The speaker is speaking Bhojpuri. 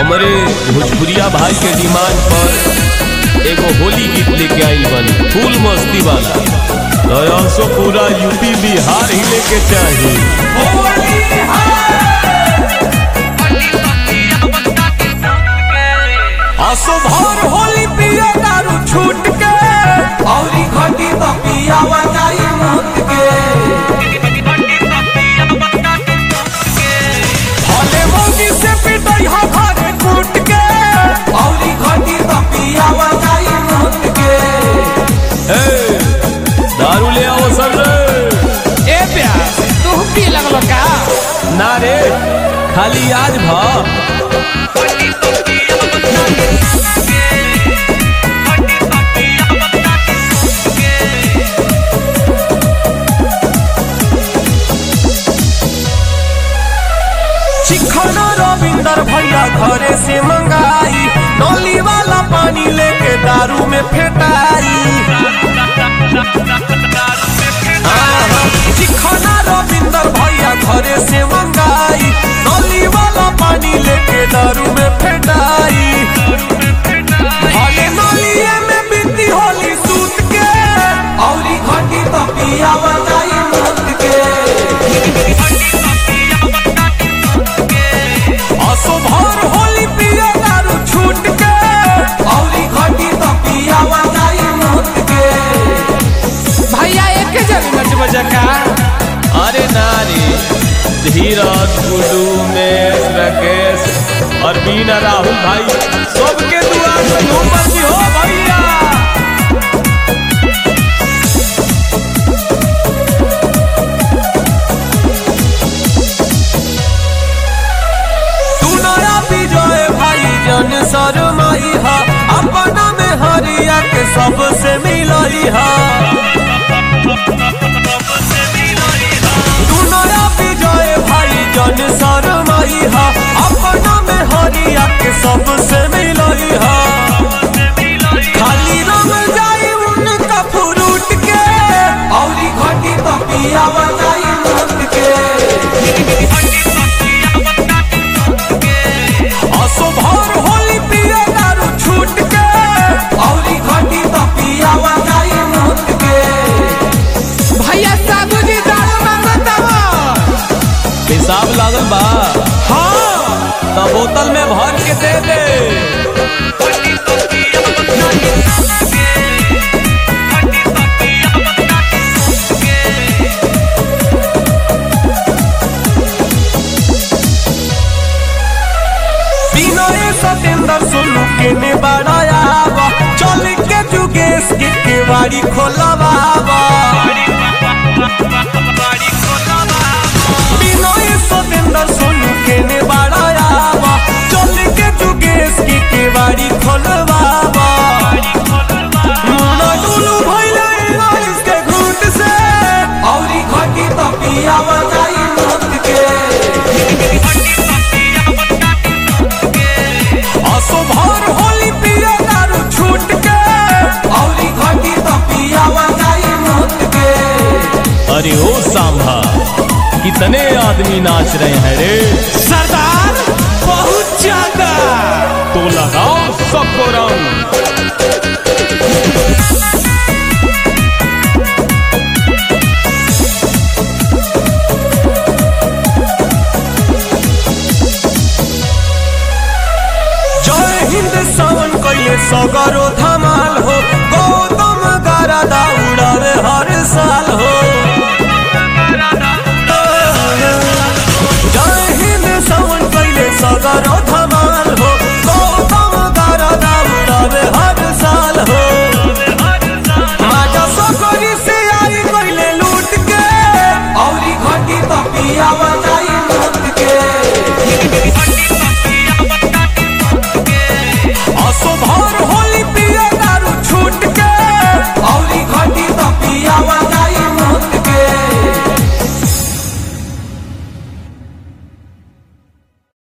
हमरे भोजपुरिया भाई के डिमांड पर एगो होली गीत लेके आइल बनी फुल मस्ती वाला तो also पूरा यूपी बिहार ही लेके चाहिए असो भर होली पिया दारू छूट के औरी घटी तो पियावा जाई मुत के भले मोगी से पिटई हा घरे कूट के औरी घटी तो पियावा जाई मुत के ए, दारू ले आओ सब रे ए प्यार तू पी लगलो का ना रे खाली आज भा चिखना रविंदर भैया घरे से मंगाई नली वाला पानी लेके दारू में फेटाई आहा, चिखना रविंदर भैया घरे से मंगाई नली वाला पानी लेके दारू में फेटाई भले नलिए में बीती होली सूत के औरी घटी तो पियावा जाई मुत के असो भर होली पिया दारू छूट के औरी घटी तो पियावा जाई मुत के भैया एक जन नच बजा का अरे ना रे धीरज गुडू में राकेश और बीना राहुल भाई सबके दुआ से धूम मची हो भैया तू नया विजय भाई जन शरमाई हा अपना में हरिया के सबसे मिलई हा तू नया विजय भाई जन शरमाई हा अपना में हरिया के सबसे मिलई हा खाली रंग जाई उनका फ्रूट के औरी घटी तो पियावा जाई मुत के असो भर होली पिया दारू छूट के औरी घटी तो पियावा जाई मुत के भैया साबुजी दारू मांगतावा हिसाब लागल बा हाँ तो बोतल में भर के दे दे विनय सतेंद्र सोनू के ने बड़ायावा चल के जुगेश के केवाड़ी खोलवावा विनय सतेंद्र सोनू के ने बड़ायावा चल के जुगेश के केवाड़ी खोलवावा मुन्ना डुलू भइले बारिश के घूट से औरी घटी तो पियावा जाई मुत के असो भर होली पिया दारू छूट के औरी घटी तो पियावा जाई मुत के अरे ओ सांभा कितने आदमी नाच रहे हैं रे सरदार बहुत ज्यादा तो लगाओ सबको रंग जय हिंद सावन कैले सगरो धमाका